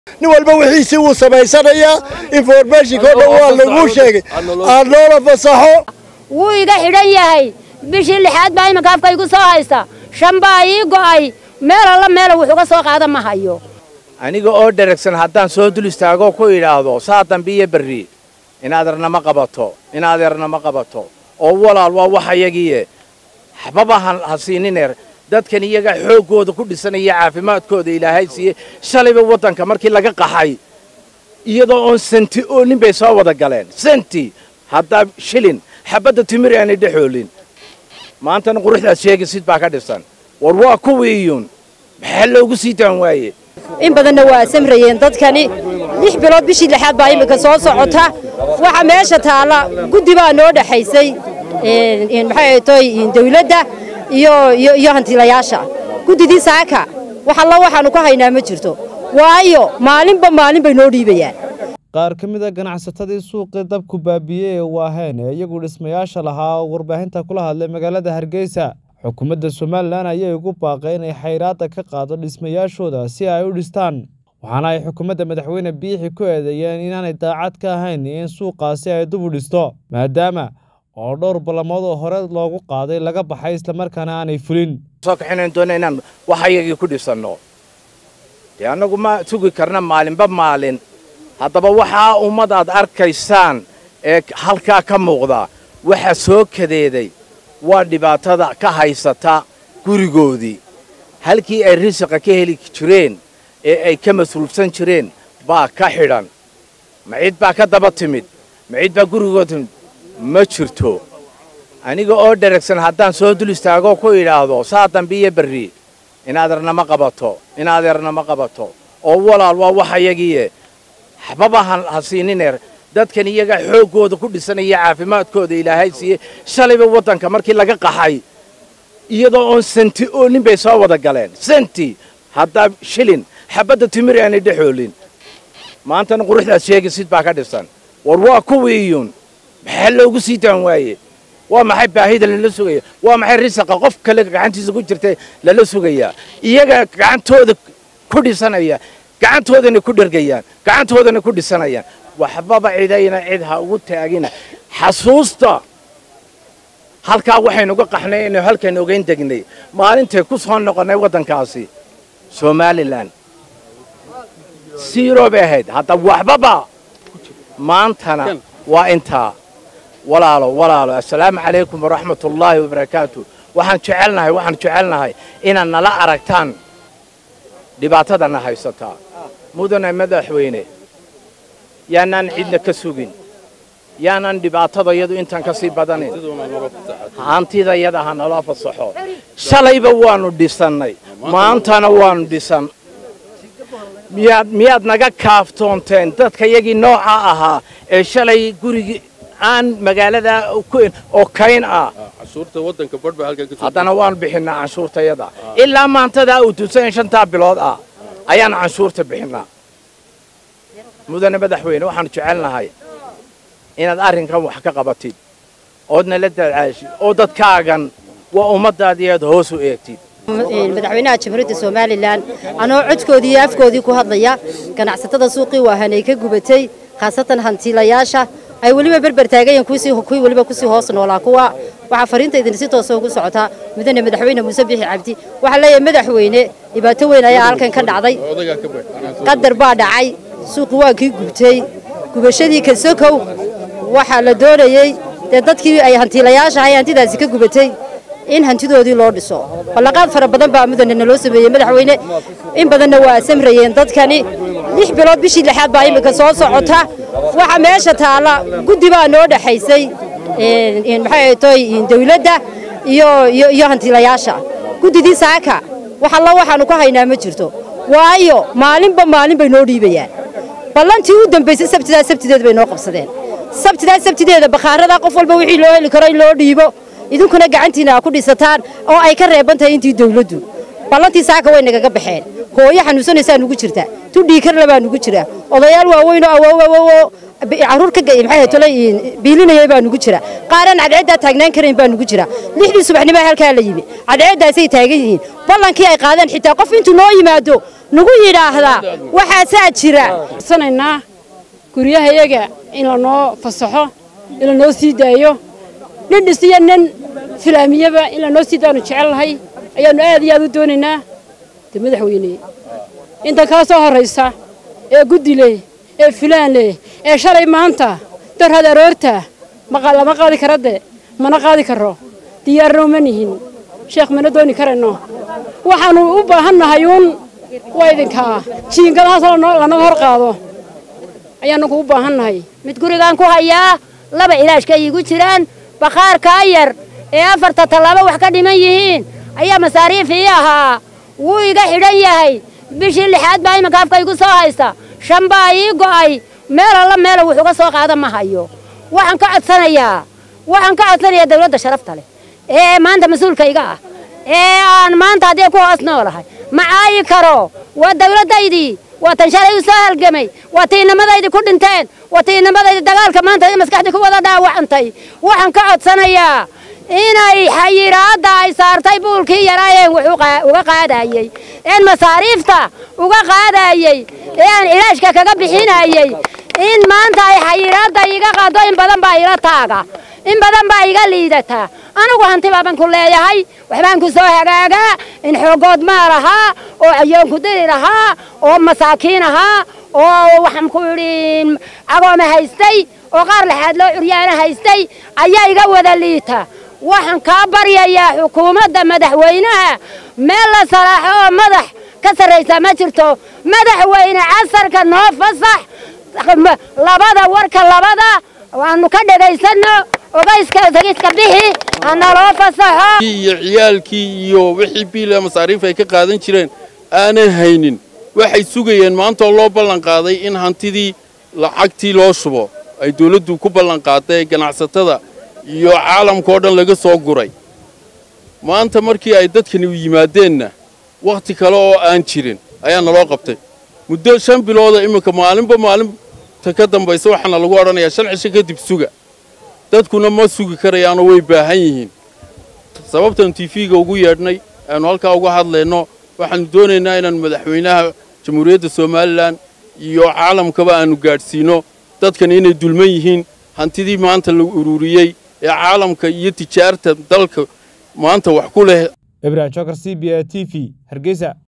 nin walba wixiisii wuu samaysanayaa informationka o dhan waa laguu sheegay aan noola fasaxo wuu iga xidhan yahay bishii lixaad baa iminka afka igu soo haysta shan baa ii go'ay meel alla meela wuxuuga soo qaada ma hayo aniga oo dheragsan haddaan soo dul istaagoo ku idhaahdo saa dambe iyo berri inadeernama qabato inadeernama qabato oo walaal waa wax ayagiiye waxbaba ha siinineer dadkan iyaga xooggooda ku dhisanaya caafimaadkooda ilaahay siiye shalayba waddanka markii laga qaxay iyadoo oon santi oo nin bay soo wada galeen santi haddaa shilin xabadda timir aanay dhexoolin maantana quruxdaad sheegisid baa ka dhisan war waa kuwiiyuun maxaa loogu sii taan waaye in badanna waa samrayeen dadkani lix bilood bishii lixaad baa iminka soo socota waxa meesha taalla guddi baa noo dhexaysay maxay toy dawladda iyo iyo hantilayaasha guddidii saaka wax alla waxaannu ka haynaa ma jirto waayo maalinba maalin bay noo dhiibayaan qaar ka mid a ganacsatadii suuqii dabku baabiiyey ee waaheen ee iyagu dhismayaasha lahaa oo warbaahinta kula hadlay magaalada hargeysa xukuumadda somalilan ayay ugu baaqay inay xayraadda ka qaado dhismayaashooda si ay u dhistaan waxaana ay xukuumadda madaxweyne biixi ku eedeeyeen inaanay daacad ka ahayn in suuqaasi ay dub u dhisto maadaama oo dhowr ballamood oo hore loogu qaaday laga baxay islamarkaana aanay fulin soo kaxinayn doona inaan wax ayagii ku dhisanno dee annagu ma sugi karna maalinba maalin haddaba waxaa ummad aad arkaysaan ee halkaa ka muuqda waxa soo kadeeday waa dhibaatada ka haysata gurigoodii halkii ay risiqa ka heli jireen ee ay ka mas-uulsan jireen baa ka xidhan ma cid baa ka daba timid ma cid baa gurigooda timid ma jirto aniga oo dheragsan haddaan soo dul istaagoo ku idhaahdo saa dambe iyo berri inadeernama qabato inadeernama qabato oo walaal waa wax ayagiiye waxbaba ha siinineer dadkan iyaga xooggooda ku dhisanaya caafimaadkooda ilaahay siiye shalayba waddanka markii laga qaxay iyadoo oon santi oo nin bay soo wada galeen santi haddaa shilin xabadda timir aanay dhexoolin maantana quruxdaad sheegisid baa ka dhisan war waa kuwiiyuun maxaa loogu sii taan waaye waa maxay baahida lala sugaya waa maxay risaqa qof kale gacantiisa ku jirta lala sugayaa iyaga gacantooda ku dhisanaya gacantoodana ku dhergayaan gacantoodana ku dhisanayaan waxbaba cidayna cid ha ugu taagina xasuusta halkaa waxaynuga qaxnay inaynu halkaynu ogayn degnay maalintay ku soo noqonnay waddankaasi somalilan siiroo bay ahayd hadda waxbaba maantana waa intaa walaalo walaalo assalaamu calaykum waraxmat ullaahi wabarakaatu waxaan jecelnahay waxaan jecelnahay inaad nala aragtaan dhibaatadana haysataa mudane madaxweyne yaanaan cidna ka sugin yaanaan dhibaatada yadu intaan ka sii badanin hantida yada ha naloo fasaxo shalayba waannu dhisannay maantana waannu dhisan miyaad miyaad naga kaaftoonteen dadka yagii nooca ahaa ee shalay gurigii aan magaalada oo kayn ah haddana waannu bixinnaa canshuurtayada ilaa maantadaa uu tusayn shantaa bilood ah ayaan canshuurta bixinnaa mudane madaxweyne waxaanu jecelnahay inaad arrinkan wax ka qabatid ood nala dadaashid oo dadkaagan waa ummaddaadii aad hoos u eegtid madaxweynaha jamhuuriyadda somalilan anoo codkoodii iyo afkoodii ku hadlaya ganacsatada suuqii waahanay ka gubatay khaasatan hantiilayaasha ay weliba berber taagayeen kuwii weliba kusii hoos noolaa kuwa waxaa fariintaydin si toosa ugu socotaa mudane madaxweyne muuse bixi cabdi waxaa leeyahay madaxweyne dhibaato weyn ayaa halkan ka dhacday qadar baa dhacay suuqi waa kii gubtay gubashadii kasokow waxaa la doonayey dee dadkii ay hantiilayaasha ahay hantidaasi ka gubatay in hantidoodii loo dhiso ballaqaad fara badan baa mudane naloo sameeyey madaxweyne in badanna waa samrayeen dadkani lix bilood bishii lixaad baa iminka soo socota waxa meesha taalla guddi baa noo dhexaysay maxay toy dawladda iyo iyo hantiilayaasha guddidii saaka wax alla waxaannu ka haynaa ma jirto waayo maalinba maalin bay noo dhiibayaan ballantii u dambaysay sabtidaa sabtideed bay noo qabsadeen sabtidaa sabtideeda bakhaaradaa qof walba wixii loo heli karo in loo dhiibo idinkuna gacantiina aa ku dhisataan oo ay ka reeban tahay intii dawladdu ballantii saaka way nagaga baxeen hooyo xanuunsanaysaa nugu jirta tudhiikarla baa nugu jira odayaal waaweyn oo awoowawowo carruur ka maxay tolay biilinayay baa nugu jira qaaraan cadceeddaa taagnaan karayn baa nugu jira lixdii subaxnimo halkaa la yimi cadceeddaasay taagan yihiin ballankii ay qaadeen xitaa qof intuu noo yimaado nagu yidhaahdaa waxaasaa jira sanaynaa guryahayaga in lanoo fasaxo in lanoo sii daayo nin dhisiyo nin filaamiyaba in lanoo sii daanu jecelnahay ayaannu aad iyo aad u doonaynaa de madaxweyne intan kaa soo horraysa ee guddi leh ee filaan leh ee shalay maanta darhad aroorta lama qaadi kara de mana qaadi karo diyaarna uma nihin sheekh mana dooni karayno waxaannu u baahannahay uun waa idinkaa jiingadahaas lanaga hor qaado ayaannagu u baahannahay mid gurigaan ku hayaa laba ilaashka iigu jiraan bakhaarkaa yar ee afarta tallaabo wax ka dhiman yihiin ayaa masaariif ii ahaa wuu iga xidhan yahay bishii lixaad baa iminka afka igu soo haysta shan baa ii go'ay meel alla meela wax uga soo qaada ma hayo waxaan ka codsanayaa waxaan ka codsanayaa dawladda sharafta leh ee maanta mas-uulkayga ah ee aan maanta haddii ku hoos noolahay ma caayi karo waa dawladdaydii waa tan shalay u soo halgamay waa tiinamadaydii ku dhinteen waa tiinamadaydii dagaalka maanta maskaxdii ku wada dhaawacantay waxaan ka codsanayaa inay xayiraadda ay saartay buulkii yaraayeen wax uga qaadayey een masaariifta uga qaadayey ee aan ilaashka kaga bixinayey in maanta ay xayiraadda iga qaado in badan baa ila taaga in badan baa iga liidataa anigu hanti baaban ku leeyahay waxbaan ku soo hagaagaa in xoogood maal ahaa oo cayoonku diri lahaa oo masaakiin ahaa oo waxaan ku idhi cagooma haystay oo qaar laxaad loo curyaana haystay ayaa iga wada liita waxaan kaa baryayaa xukuumadda madaxweynaha meel la salaaxo oo madax ka sarraysa ma jirto madaxweyne casarka noo fasax labada warka labada waanu ka dhegaysanno ogayska tegiska bixi hanaloo fasaxo iyo ciyaalkii iyo wixii biila masaariif ay ka qaadan jireen aanay haynin waxay sugayeen maantoo loo ballan qaaday in hantidii lacagtii loo shubo ay dawladdu ku ballan qaaday ganacsatada iyo caalamka oo dhan laga soo guray maanta markii ay dadkani u yimaadeenna wakhti kale oo aan jirin ayaa naloo qabtay muddo shan bilooda iminka maalinba maalinta ka dambaysa waxaana lagu odhanayaa shan cisho kadib suga dadkuna ma sugi karayaanoo way baahan yihiin sababtan tiifiga ugu yeedhnay aanu halkaa uga hadlayno waxaannu doonaynaa inaannu madaxweynaha jamhuuriyadda somalilan iyo caalamkaba aannu gaadhsiino dadkani inay dulman yihiin hantidii maanta la ururiyey ee caalamka iyo tijaarta dalka maanta wax ku leh ibrahim jokar c b a t v hargeysa